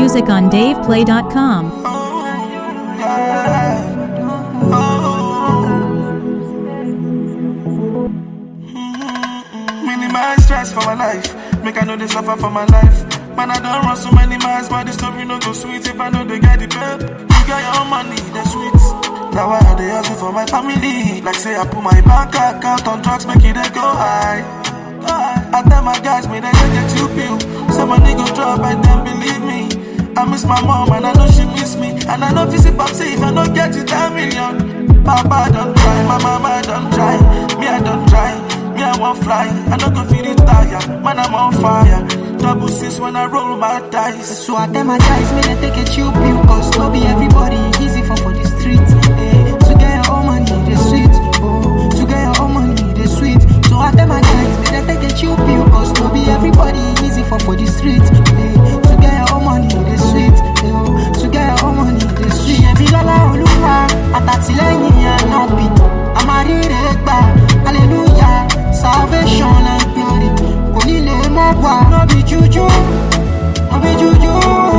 music on DavePlay.com. Minimize stress for my life. Make I know they suffer for my life. Man, I don't run so many miles, but the story no go sweet if I know they get the pep. You got your own money, that's sweet. Now I they hustle for my family. Like say I put my bank account on drugs, make it they go high. Go high. I tell my guys, me they get get you pill. So my nigga drop and then believe me. I miss my mom and I know she miss me. And I know visit Popsy if I don't get it 10 million. Papa don't try, my mama don't try. Me I don't try. Me I won't fly. I don't go feel it tire. Man I'm on fire. Double six when I roll my dice. So I tell my guys, may they take a chill pill Cause no be everybody easy for for the street eh. To get your own money, they sweet oh. To get your own money, they sweet So I tell my guys, may they take a chill pill Cause no be everybody easy for for the street eh. To get your own money, they sweet eh, oh. To get your own money, they sweet Ṣèbí lọ́lá olúwa, àtàtìlẹ́yìn ànábì Àmàríre gbà, hallelujah Salvation and glory Kò ní lè mọ́ wá, no be juju no be juju.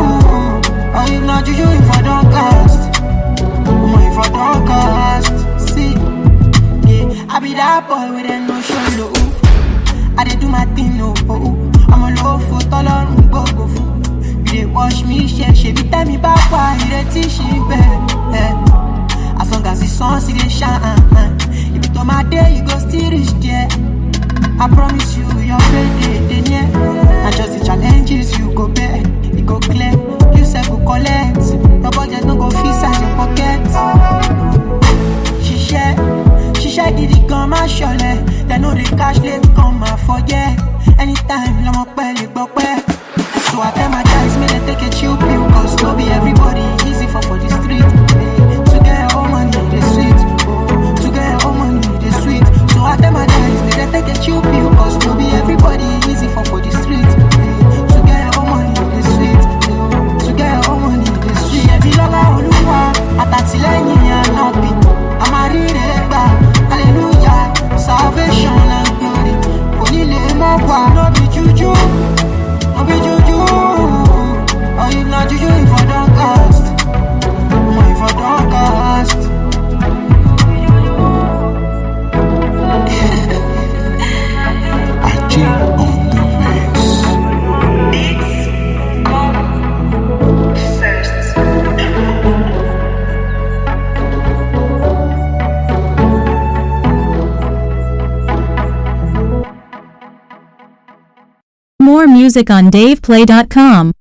Or if not juju, if I don't cast. Omo, if I don't cast. See, yeah, I be that boy with a no show love. I dey do my thing, no. Oh, oh. I'm a low for tọ́lọ́run gbogbo fún. You dey wash me, ṣe ṣebí tẹ́mi bá pa ìrètí ṣì ń bẹ̀. Eh. As long as the sun still dey shine. Ibi tó máa dé, you go still reach there. I promise you, your payday dey near. Na just the challenges you go bear, e go clear. You sef go collect. Your budget no go fit size your pocket. Ṣiṣẹ́, ṣiṣẹ́ gidi gan má ṣọlẹ̀. Dem no dey cash late come ma forget. Anytime lọmọ pẹ́ lè gbọ́ pẹ́. So I tell my guys, make dem take a chill pill, cause no be everybody easy for for the street. To get your own money, dey sweet. To get your own money, dey sweet. So I tell my guys, make dem take a chill pill, cause no be everybody easy for for the street. To get your own money, dey sweet. To get your own money, dey sweet. Ṣèbí lọ́lá olúwa, àtàtìlẹ́yìn ànábì. Àmàríre gbà, hallelujah, salvation and glory. Kò ní lè mọ́ wá, no be juju, no be juju. Or if not juju, if I don't cast. Omo, if I don't cast. Achi on the mix. More music on DavePlay.com.